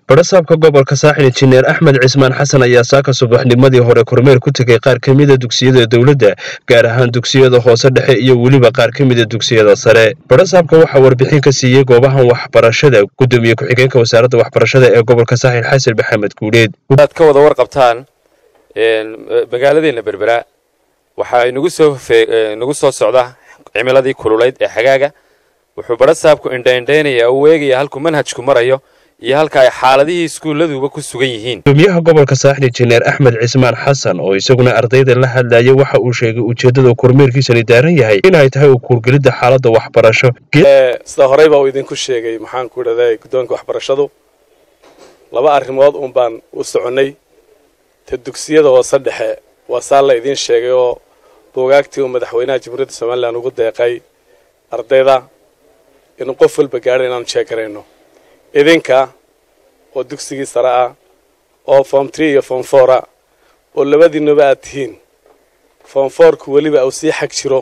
barasaabka gobolka saaxil injineer axmed cismaan xasan ayaa saaka subaxnimadii hore kormeer ku tegay qaar ka mida dugsiyada dowladda gaar ahaan dugsiyada hoose dhexe iyo weliba qaar ka mida dugsiyada sare barasaabka waxaa warbixin ka siiyey goobahan waxbarashada gudoomiye ku-xigeenka wasaaradda waxbarashada ee gobolka saaxil xasan maxamed guuleed aad ka wada warqabtaan magaaladeena berbera waxaa inagu soo nagu soo socda cimiladii kululayd ee xagaaga wuxuu barasaabku indhaindhaynaya u eegaya halkuu manhajku marayo iyo halka ay xaaladihii iskuulladuba ku sugan yihiin gudoomiyaha gobolka saaxil injineer axmed cismaan xasan oo isaguna ardayda la hadlayay waxa uu sheegay ujeeddada kormeerkiisani daaran yahay inay tahay u kuurgelidda xaaladda waxbarasho sida horeyba uu idinku sheegay maxaan ku idhahday guddoonka waxbarashadu laba arrimood uun baan u soconnay ta dugsiyada hoose dhexe waa saa la idiin sheegay oo buugaagtii uu madaxweynaha jamhuuriyadda somalilan ugu deeqay ardayda inuu qof walba gaadho inaanu jeegarayno idinka oo dugsigii sare ah oo form tree iyo form four ah oo labadiinuba aad tihiin form fourku weliba uu sii xag jiro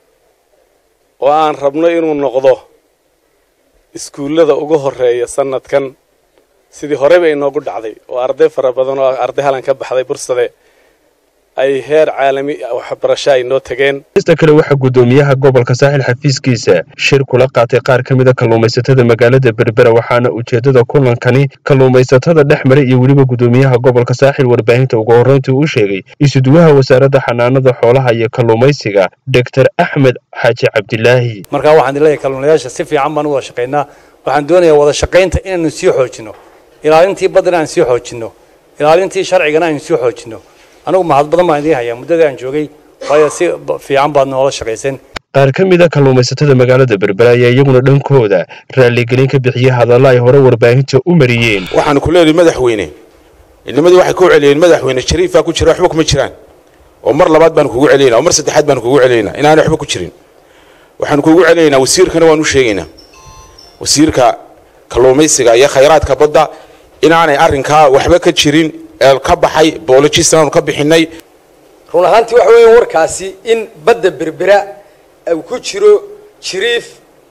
oo aan rabno inuu noqdo iskuullada ugu horreeya sanadkan sidii horeyba inoogu dhacday oo arday fara badan oo arday halan ka baxday bursade ay heer caalami waxbarasho ay noo tageen ista kale waxaa guddoomiyaha gobolka saaxil xafiiskiisa shir kula qaatay qaar ka mida kalluumaysatada magaalada berbera waxaana ujeeddada kulankani kalluumaysatada dhex maray iyo weliba guddoomiyaha gobolka saaxil warbaahinta ugu horreyntii uu sheegay isuduwaha wasaaradda xanaanada xoolaha iyo kalluumaysiga doctor axmed xaaji cabdilaahi markaa waxaan leeyahay kalluunayaasha si fiican baan u wada shaqaynaa waxaan doonayaa wada shaqaynta inaanu sii xoojino ilaalintii baddana aan sii xoojino ilaalintii sharcigana aan sii xoojino anigu mahad badan baan idiin hayaa muddadii aan joogay waayo si fiican baad noola shaqayseen qaar ka mida kalluumaysatada magaalada berbera ayaa iyaguna dhankooda raaligelin ka bixiyey hadalla ay hore warbaahinta u mariyeen waxaanu ku leenahay madaxweyne inamadii waxay ku celiyeen madaxweyne shariifaa ku jira waxba kuma jiraan oo mar labaad baanu kugu celinaynaa oo mar saddexaad baanu kugu celinaynaa inaanay waxba ku jirin waxaanu kugu celinaynaa wasiirkana waanu u sheegaynaa wasiirka kalluumaysiga iyo khayraadka badda inaanay arrinkaa waxba ka jirin ka baxay boolojistan ka bixinay run ahaantii waxa weeya warkaasi in badda berbera uu ku jiro jiriif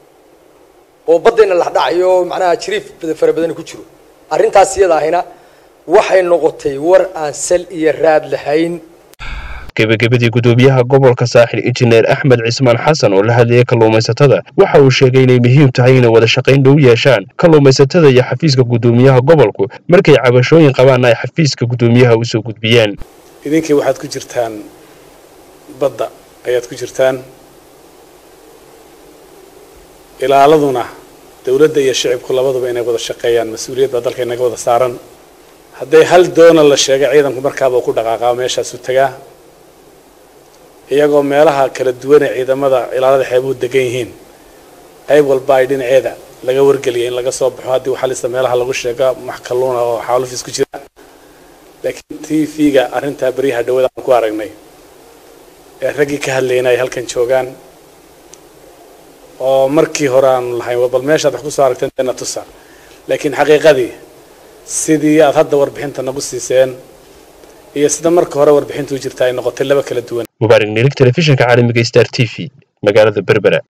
oo baddayna la dhacayo macnaha jiriif fara badani ku jiro arrintaas iyada ahina waxay noqotay war aan sal iyo raad lahayn gebagabadii guddoomiyaha gobolka saaxil injineer axmed cismaan xasan oo la hadlayay kalluumaysatada waxa uu sheegay inay muhiim tahay inay wada shaqayn dhow yeeshaan kalluumaysatada iyo xafiiska guddoomiyaha gobolku markay cabashooyin qabaanna ay xafiiska guddoomiyaha usoo gudbiyaan idinkii waxaad ku jirtaan badda ayaad ku jirtaan ilaaladuna dowladda iyo shicibku labaduba inay wada shaqeeyaan mas-uuliyad baa dalka inaga wada saaran hadday hal doona la sheegay ciidanku markaaba ku dhaqaaqaa meeshaasu tagaa iyagoo meelaha kala duwan ee ciidamada ilaalada xeebuhu degan yihiin qayb walba ay dhinaceeda laga wargeliyay in laga soo baxo haddii waxalista meelaha lagu sheega max kalluuna oo xaalufis ku jira laakiin t v-ga arrintaa beryaha dhawada aan ku aragnay ee raggii ka hadlayna ay halkan joogaan oo markii hore aanu lahayn bal meeshaad wax kusoo aragteen deena tusa laakiin xaqiiqadii sidii aad hadda warbixinta nagu siiseen iyo sida marka hore warbixintu u jirta ay noqotay laba kala duwan mubaarig nirig telefishinka caalamiga star t v magaalada berbera